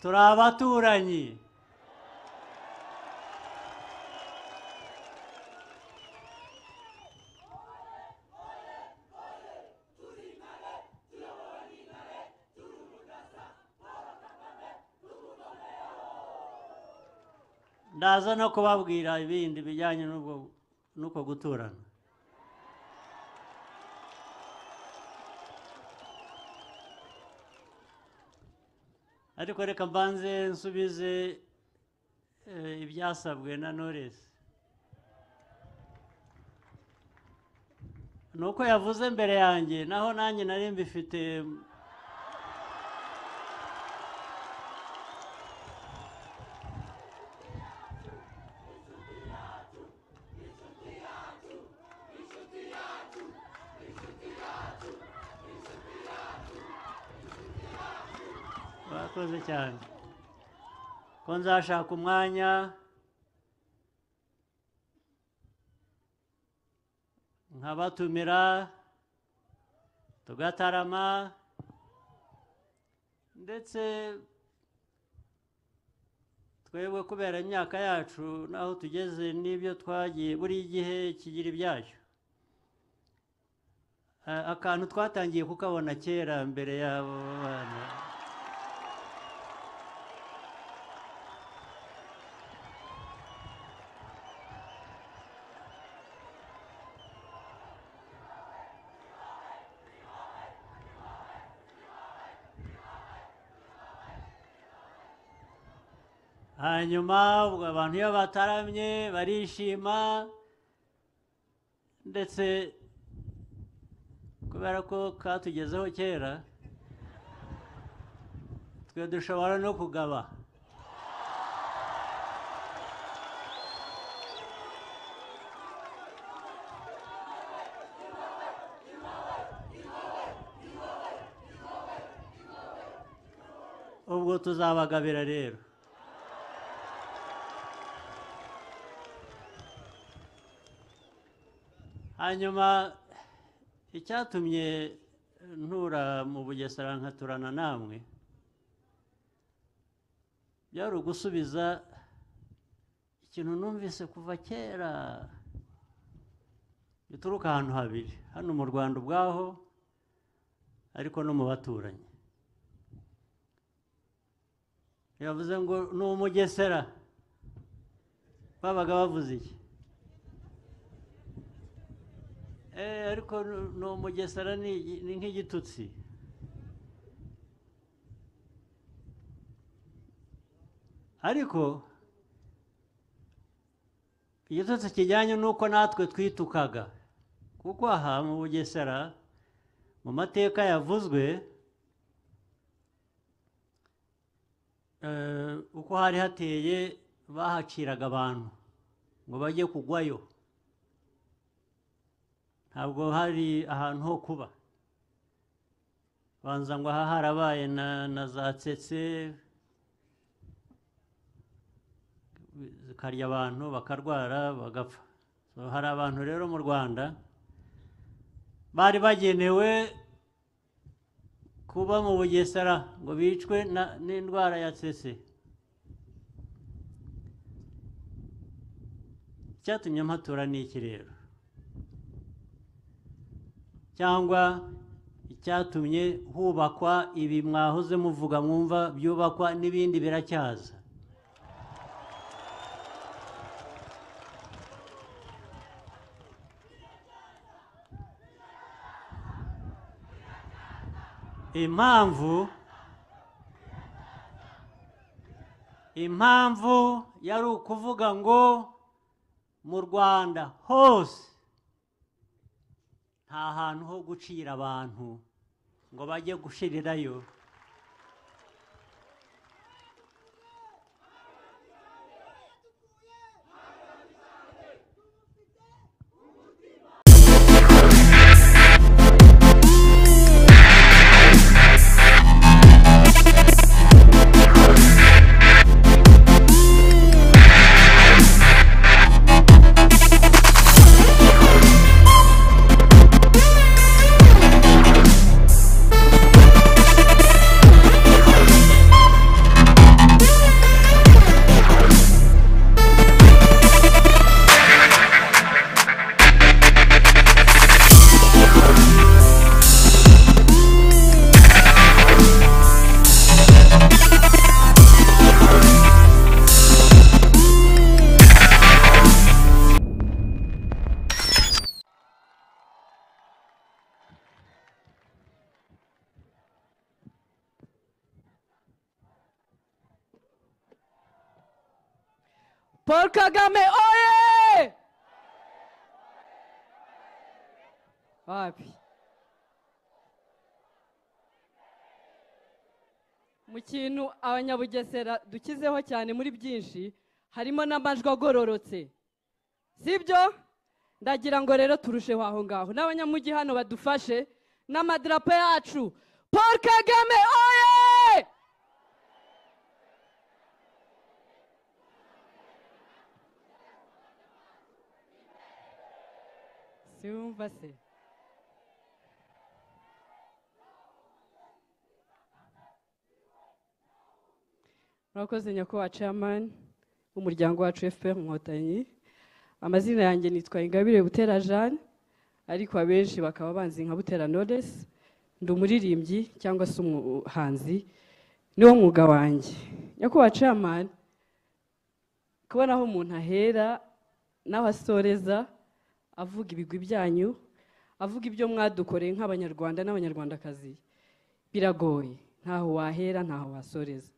turi abaturanyi ndaza no kubabwira ibindi bijyanye n'ubwo n'uko guturana ariko reka mbanze nsubize eh, ibyasabwe na noresi ni uko yavuze mbere yanjye naho nanjye nari mbifite bakoze cyane ko nzashaka umwanya nkabatumira tugatarama ndetse twebwe kubera imyaka yacu n'aho tugeze n'ibyo twagiye buri gihe kigira ibyacyo Eh, akantu twatangiye kukabona kera mbere y'abo bana hanyuma ubwo abantu iyo bataramye barishima ndetse kubera ko katugezeho kera twe dushobora no kugaba ubwo tuzabagabira rero hanyuma icyatumye ntura mu bugesera nkaturana namwe byari ugusubiza ikintu numvise kuva kera gituruka ahantu habiri hano mu rwanda ubwaho ariko no mu baturanyi yavuze ngo ni umugesera babaga bavuze iki Eh, ariko nu- ni umugesera ni igi- ni nk'igitutsi ariko igitutsi kijyanye n'uko natwe twitukaga kuko aha mu bugesera mu mateka yavuzwe eh, uko hari hateye bahaciraga abantu ngo bajye kugwayo ntabwo hari ahantu ho kuba banza ngo aha harabaye na na za tsetse zikarya abantu bakarwara bagapfa So, hari abantu rero mu rwanda bari bagenewe kuba mu bugesera ngo bicwe na- n'indwara ya tsetse icyatumye mpatura ni iki rero cyangwa icyatumye hubakwa ibi mwahoze muvuga mwumva byubakwa n'ibindi biracyaza impamvu impamvu yari ukuvuga ngo mu rwanda hose nta hantu ho gucira abantu ngo bajye gushirirayo paul kagame oye wapi mu kintu abanyabugesera dukizeho cyane muri byinshi harimo n'amajwi agororotse sibyo ndagira ngo rero turusheho aho ngaho n'abanyamujyi hano badufashe n'amadarapo yacu paul kagame oye siwumva se murakoze nyakubahwa ceyamani w'umuryango wacu fpr inkotanyi amazina yanjye nitwa ingabire butera jeanne ariko abenshi bakaba banzi nka butera knowless ndi umuririmbyi cyangwa se umuhanzi niwo mwuga wanjye nyakubahwa ceyamani kubona aho umuntu ahera naho asoreza avuga ibigwi byanyu avuga ibyo mwadukoreye nk'abanyarwanda n'abanyarwandakazi biragoye ntaho wahera ntaho wasoreza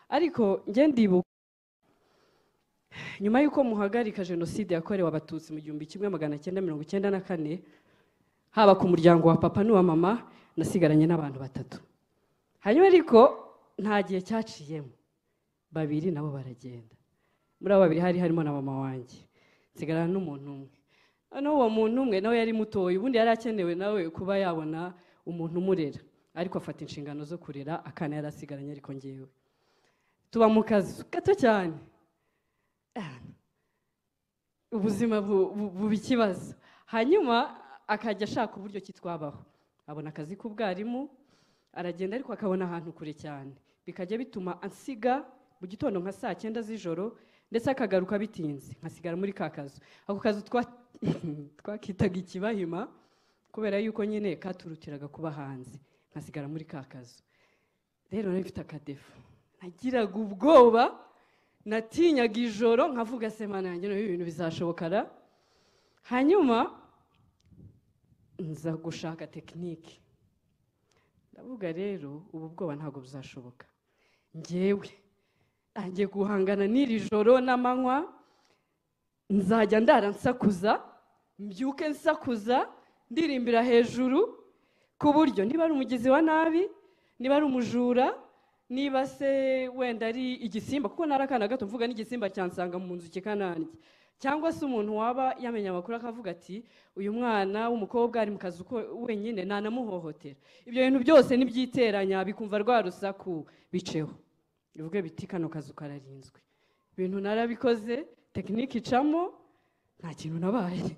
ariko njye ndibuka nyuma y'uko muhagarika jenoside yakorewe abatutsi mu gihumbi kimwe magana cyenda mirongo icyenda na kane haba ku muryango wa papa n'uwa mama nasigaranye n'abantu batatu hanyuma ariko nta gihe cyaciyemo babiri nabo baragenda muri abo babiri hari harimo na mama wanjye nsigarana n'umuntu umwe noneho uwo muntu umwe nawe yari mutoya ubundi yari akenewe nawe kuba yabona umuntu umurera ariko afata inshingano zo kurera akana yari asigaranye ariko ngewe tuba mu kazu gato cyane ubuzima buba ikibazo hanyuma akajya ashaka uburyo ki twabaho abona akazi k'ubwarimu aragenda ariko akabona ahantu kure cyane bikajya bituma ansiga mu gitondo nka saa cyenda z'ijoro ndetse akagaruka bitinze nkasigara muri ka kazu ako kazu twakitaga ikibahima kubera yuko nyine katurutiraga kuba hanze nkasigara muri ka kazu rero nari mfite akadefu nagiraga ubwoba natinyaga ijoro nkavuga semana yanjye n'ubu ibintu bizashobokara hanyuma nza gushaka tekinike ndavuga rero ubu bwoba ntabwo buzashoboka ngewe ntangiye guhangana n'iri joro n'amanywa nzajya ndara nsakuza mbyuke nsakuza ndirimbira hejuru ku buryo niba ari umugizi wa nabi niba ari umujura niba se wenda ari igisimba kuko ntari akana gato mvuga n'igisimba cyansanga mu nzu kikanange cyangwa se umuntu waba yamenya amakuru akavuga ati uyu mwana w'umukobwa ari mu kazi wenyine ntanamuhohotera ibyo bintu byose nibyiteranya bikumva rwa rusaku biceho bivuge biti kano kazu kararinzwe ibintu narabikoze tekinike icamo nta kintu nabaye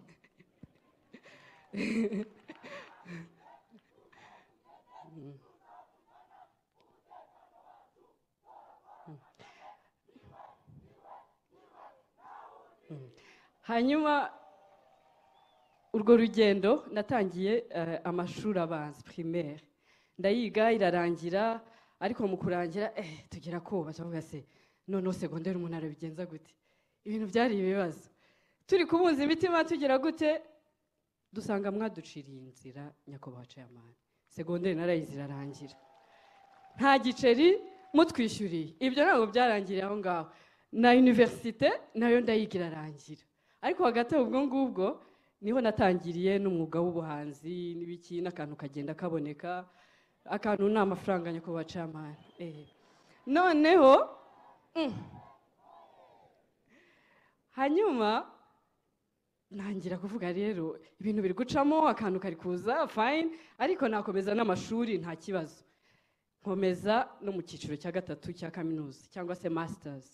hanyuma urwo rugendo natangiye amashuri abanza primaire ndayiga irarangira ariko mu kurangira tugera koba tuvuga se noneho segonderi umuntu arabigenza gute ibintu byari ibibazo turi kubunza imitima tugira gute dusanga mwaduciriye inzira nyakubahwa ceyamani segonderi narayizi irarangira nta giceri mutwishyuriye ibyo ntabwo byarangiriye aho ngaho na univerisite nayo ndayiga irarangira ariko hagati ubwo ngubwo niho natangiriye n'umwuga w'ubuhanzi n'ibiki n'akantu kagenda kaboneka akantu ni amafaranga nyakubahwa camani noneho hanyuma ntangira kuvuga rero ibintu biri gucamo akantu kari kuza fayini ariko nakomeza n'amashuri nta kibazo nkomeza no mu cyiciro cya gatatu cya kaminuza cyangwa se masitazi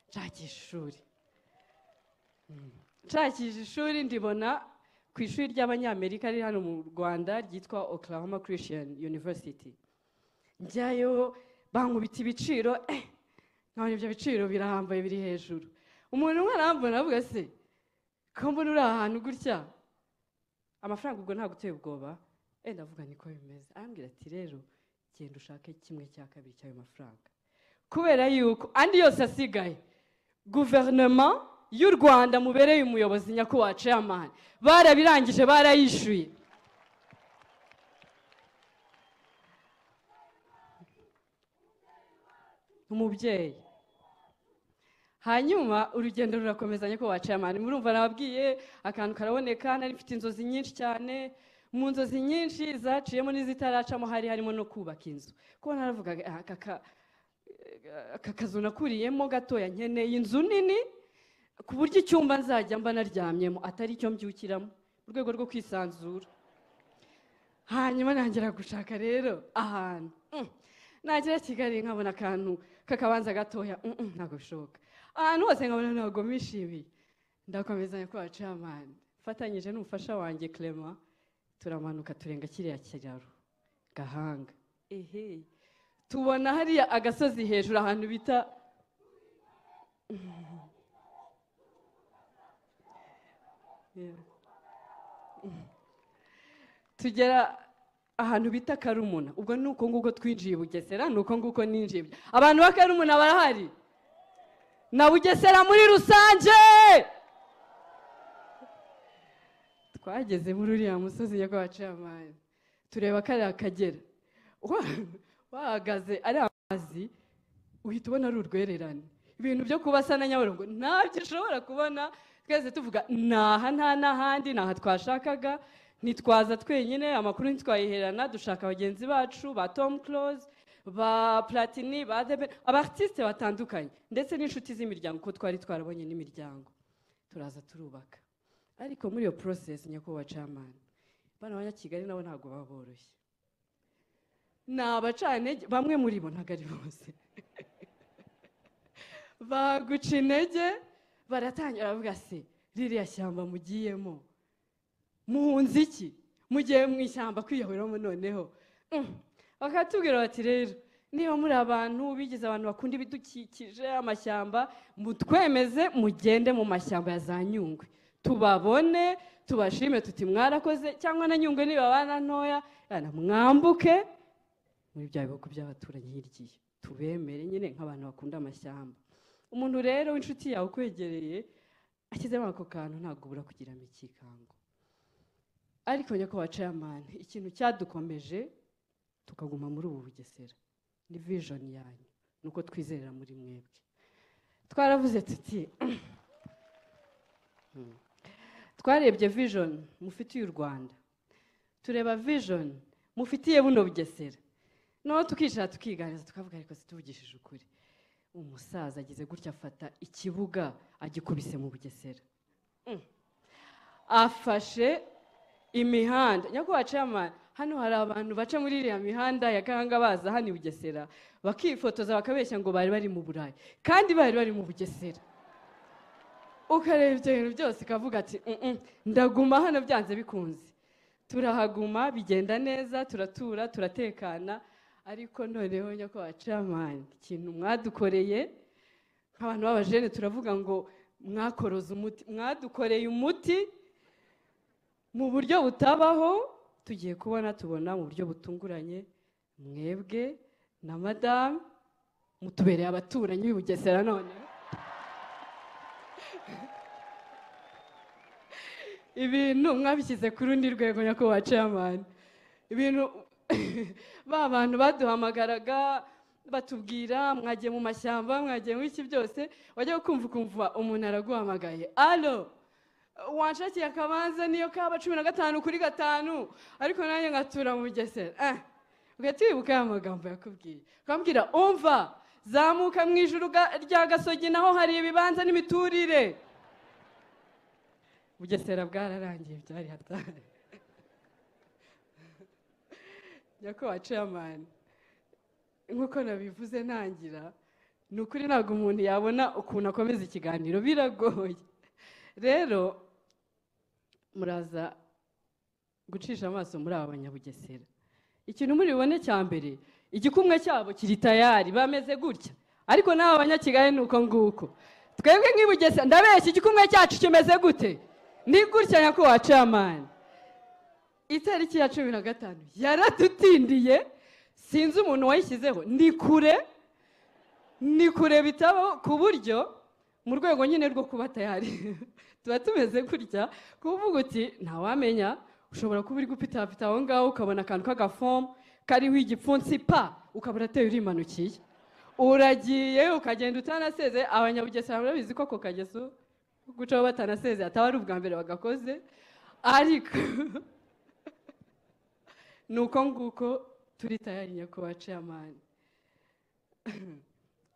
nshakisha ishuri nshakisha ishuri ndibona ku ishuri ry'abanyamerika riri hano mu rwanda ryitwa oklahoma christian university njyayo bankubita ibiciro nkabona ibyo biciro birahambaye biri hejuru umuntu umwe arambona avuga se ko mbona uri ahantu gutya amafaranga ubwo ntabwo uteye ubwoba wenda avuga niko bimeze arambwira ati rero genda ushake kimwe cya kabiri cy'ayo mafaranga kubera yuko andi yose asigaye guverinoma y'u rwanda mubereye umuyobozi nyakubahwa ceyamani barabirangije barayishyuye umubyeyi hanyuma urugendo rurakomeza nyako wacamani murumva nababwiye akantu karaboneka nari mfite inzozi nyinshi cyane mu nzozi nyinshi zaciyemo n'izitaracamo hari harimo no kubaka inzu kuko naravugaga "Ah, aka ka- eh, aka kazu nakuriyemo gatoya nkeneye inzu nini ku buryo icyumba nzajya mba naryamyemo atari icyo mbyukiramo mu rwego rwo kwisanzura hanyuma ntangira gushaka rero ahantu Mm. nagera kigali nkabona akantu k'akabanza gatoya Mm, mm, ntabwo bishoboka ahantu hose nkabona ntabwo mishimiye ndakomezanya ko bacamanza mfatanyije n'umufasha wanjye clement turamanuka turenga kiriya kiraro gahanga ehe tubona hariya agasozi hejuru ahantu bita Mm. Yeah. tugera ahantu bita karumuna ubwo ni uko nguko twinjiye i bugesera ni uko nguko ninjiye abantu ba karumuna barahari na bugesera muri rusange twageze muri uriya musozi nyakwabacamanza tureba kariya kagera Wa- wahagaze ari amazi uhita ubona ari urwererane ibintu byo kubasa na nyabarongo ntabyo ushobora kubona twese tuvuga naha nta n'ahandi naha twashakaga ntitwaza twenyine amakuru ntitwayiherana dushaka bagenzi bacu ba tom close ba platini ba debe abartisite batandukanye ndetse n'inshuti z'imiryango kuko twari twarabonye n'imiryango turaza turubaka ariko muri iyo porosesi nyakubahwa camani bana abanyakigali nabo ntabwo baba boroshye ni abacantege bamwe muri bo ntabwo ari bose baguca intege baratangira baravuga se ririya shyamba mugiyemo muhunze iki mugiye mu ishyamba kwiyoberamo noneho Mm. bakatubwira bati rero niba muri abantu bigize abantu bakunda ibidukikije amashyamba mutwemeze mugende mu mashyamba ya za nyungwe tubabone tubashime tuti mwarakoze cyangwa na nyungwe nibabana ntoya yana mwambuke muri bya bihugu by'abaturanyi hirya tubemere nyine nk'abantu bakunda amashyamba umuntu rero w'inshuti yawe ukwegereye ashyizemo ako kantu ntabwo ubura kugiramo ikikango ariko nyakubahwa chairman ikintu cyadukomeje tukaguma muri ubu bugesera ni vision yanyu ni uko twizerera muri mwebwe twaravuze tuti Hmm. twarebye vision mufitiye u rwanda tureba vision mufitiye buno bugesera noneho tukicara tukiganiriza tukavuga ariko situvugishije ukuri umusaza agize gutya afata ikibuga agikubise mu bugesera Mm. afashe imihanda nyakubahwa chairman hano hari abantu baca muri iriya mihanda ya gahanga baza hano i bugesera bakifotoza bakabeshya ngo bari bari mu burayi kandi bari bari mu bugesera ukareba ibyo bintu byose ukavuga ati "Mm-mm, ndaguma hano byanze bikunze turahaguma bigenda neza turatura turatekana ariko noneho nyakubahwa chairman ikintu mwadukoreye nk'abantu b'abajene turavuga ngo mwakoroze umuti mwadukoreye umuti mu buryo butabaho tugiye kubona tubona mu buryo butunguranye mwebwe na madamu mutubereye abaturanyi b'i bugesera none ibintu mwabishyize ku rundi rwego nyakubahwa chairman ibintu ba bantu baduhamagaraga batubwira mwagiye mu mashyamba mwagiye mu iki byose wajya kumva ukumva umuntu araguhamagaye alo wanshakiye akabanza niyo kaba cumi na gatanu kuri gatanu ariko nanjye ngatura mu bugesera eh ugahita wibuka ya magambo yakubwiye ukambwira umva zamuka mu ijuru ga- rya gasogi naho hari ibibanza n'imiturire bugesera bwararangiye byari hatari nyakubahwa chairman nk'uko nabivuze ntangira ni ukuri ntabwo umuntu yabona ukuntu akomeza ikiganiro biragoye rero muraza gucisha amaso muri aba banyabugesera ikintu muri bubone cya mbere igikumwe cyabo kiri tayari bameze gutya ariko n'aba banyakigali ni uko nguko twebwe nk'ibugesera ndabeshya igikumwe cyacu kimeze gute ni gutya nyakubahwa chairman itariki ya cumi na gatanu yaradutindiye sinzi umuntu wayishyizeho ni kure ni kure bitabo ku buryo mu rwego nyine rwo kuba tayari tuba tumeze gutya kuvuga uti ntawamenya ushobora kuba uri gupitapita aho ngaho ukabona akantu k'agafomu kariho igipfunsi pa ukabura ateye urimanukiye uragiye ukagenda utanaseze abanyabugesera murabizi ko ako kageso gucaho batanaseze ataba ari ubwa mbere bagakoze ariko ni uko nguko turi tayari nyakubahwa ceyamani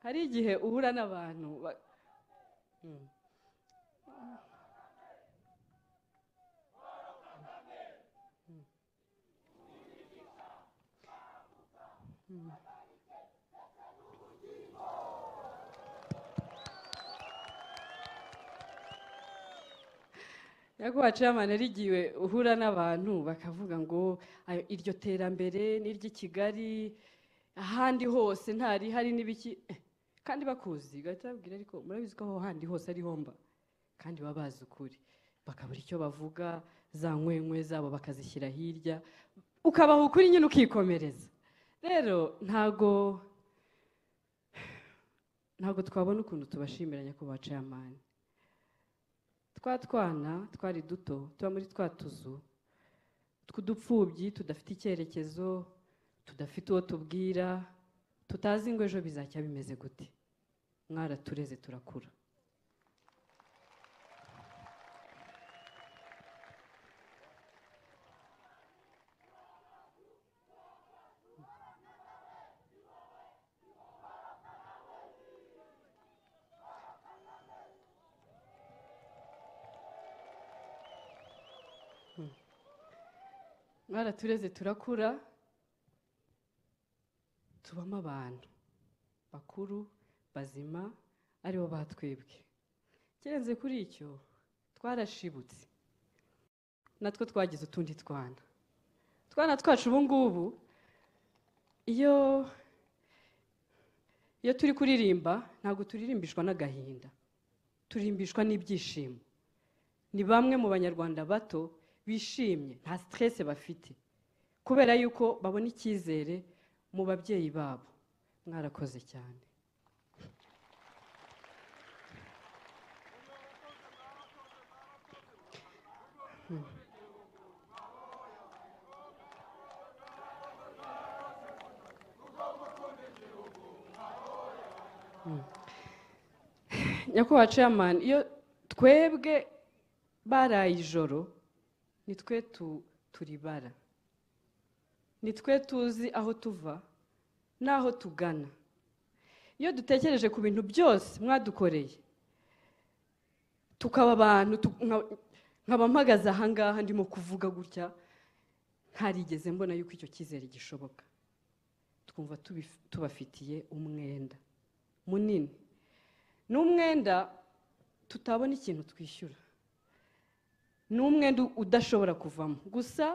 hari igihe uhura n'abantu ba- Mm. nyakubahwa ceyamani hari igihe uhura n'abantu bakavuga ngo "Ayo, iryo terambere ni iry'i kigali ahandi hose ntarihari n'ibiki Eh, kandi bakuzi ugahita babwira ariko murabizi ko aho handi hose ari homba kandi baba bazi ukuri bakabura icyo bavuga za nkwenkwe zabo bakazishyira hirya ukabaha ukuri nyine ukikomereza rero ntago ntago twabona ukuntu tubashimira nyakubahwa ceyamani twa twana twari duto tuba muri twa tuzu tw'udupfubyi tudafite icyerekezo tudafite uwo tubwira tutazi ngo ejo bizajya bimeze gute mwaratureze turakura mwaratureze turakura tubamo abantu bakuru bazima aribo batwebwe kirenze kuri icyo twarashibutse natwo twagize utundi twana utwana twacu ubu ngubu iyo iyo turi kuririmba ntabwo turirimbishwa n'agahinda turimbishwa n'ibyishimo ni bamwe mu banyarwanda bato bishimye nta siteresi bafite kubera yuko babona icyizere mu babyeyi babo mwarakoze cyane nyakubahwa ceyamani iyo twebwe baraye ijoro ni twe tu- turibara ni twe tuzi aho tuva n'aho tugana iyo dutekereje ku bintu byose mwadukoreye tukaba abantu tu- nka- nkaba mpagaze ahangaha ndimo kuvuga gutya ntarigeze mbona yuko icyo cyizere gishoboka twumva tubi- tubafitiye umwenda munini ni umwenda tutabona ikintu twishyura ni umwenda udashobora kuvamo gusa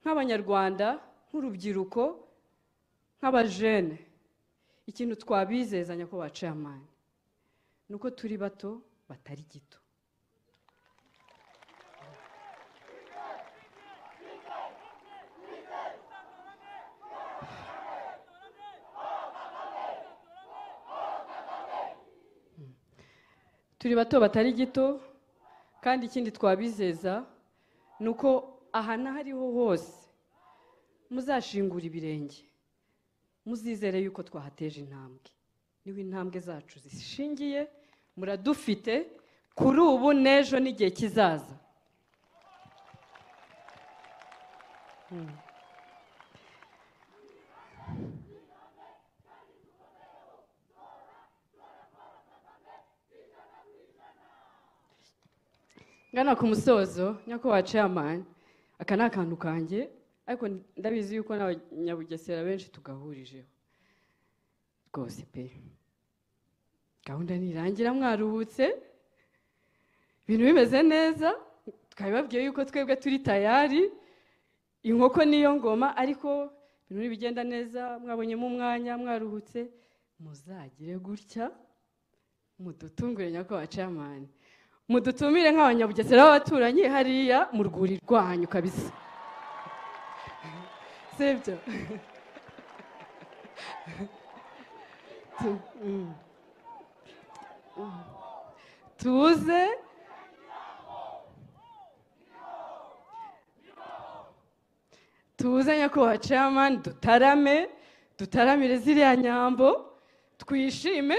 nk'abanyarwanda nk'urubyiruko nk'abajene ikintu twabizezanya nyakubahwa ceyamani ni uko turi bato batari gito turi bato batari gito kandi ikindi twabizeza ni uko aha n'ahariho hose muzashingura ibirenge muzizere yuko twahateje intambwe niho intambwe zacu zishingiye muradufite kuri ubu n'ejo n'igihe kizaza ngana ku musozo nyakubahwa ceyamani aka ni akantu kanjye ariko ndabizi yuko n'abanyabugesera benshi tugahurijeho rwose pe gahunda nirangira mwaruhutse ibintu bimeze neza twabibabwiye yuko twebwe turi tayari inkoko niyo ngoma ariko ibintu nibigenda neza mwabonyemo umwanya mwaruhutse muzagire gutya mudutungure nyakubahwa ceyamani mudutumire nk'abanyabugesera b'abaturanyi hariya mu rwuri rwanyu kabisa sibyo Tu- mm. Mm. tuze tuze nyakubahwa ceyamani dutarame dutaramire ziriya nyambo twishime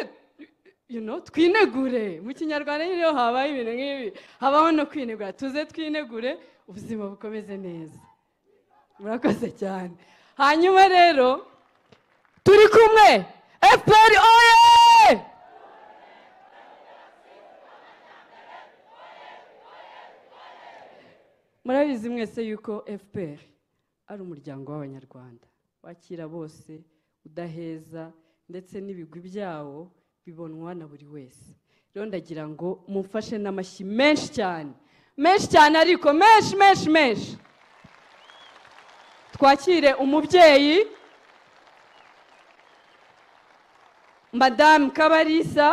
you know, twinegure mu kinyarwanda nyine iyo habaye ibintu nk'ibi habaho no kwinegura tuze twinegure ubuzima bukomeze neza murakoze cyane hanyuma rero turi kumwe efuperi oye murabizi mwese yuko efuperi ari umuryango w'abanyarwanda wakira bose udaheza ndetse n'ibigwi byawo bibonwa na buri wese rero ndagira ngo mumfashe n'amashyi menshi cyane menshi cyane ariko menshi menshi menshi twakire umubyeyi madamu kabarisa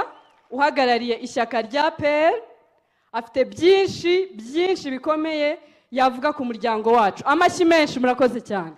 uhagarariye ishyaka rya peri afite byinshi byinshi bikomeye yavuga ku muryango wacu amashyi menshi murakoze cyane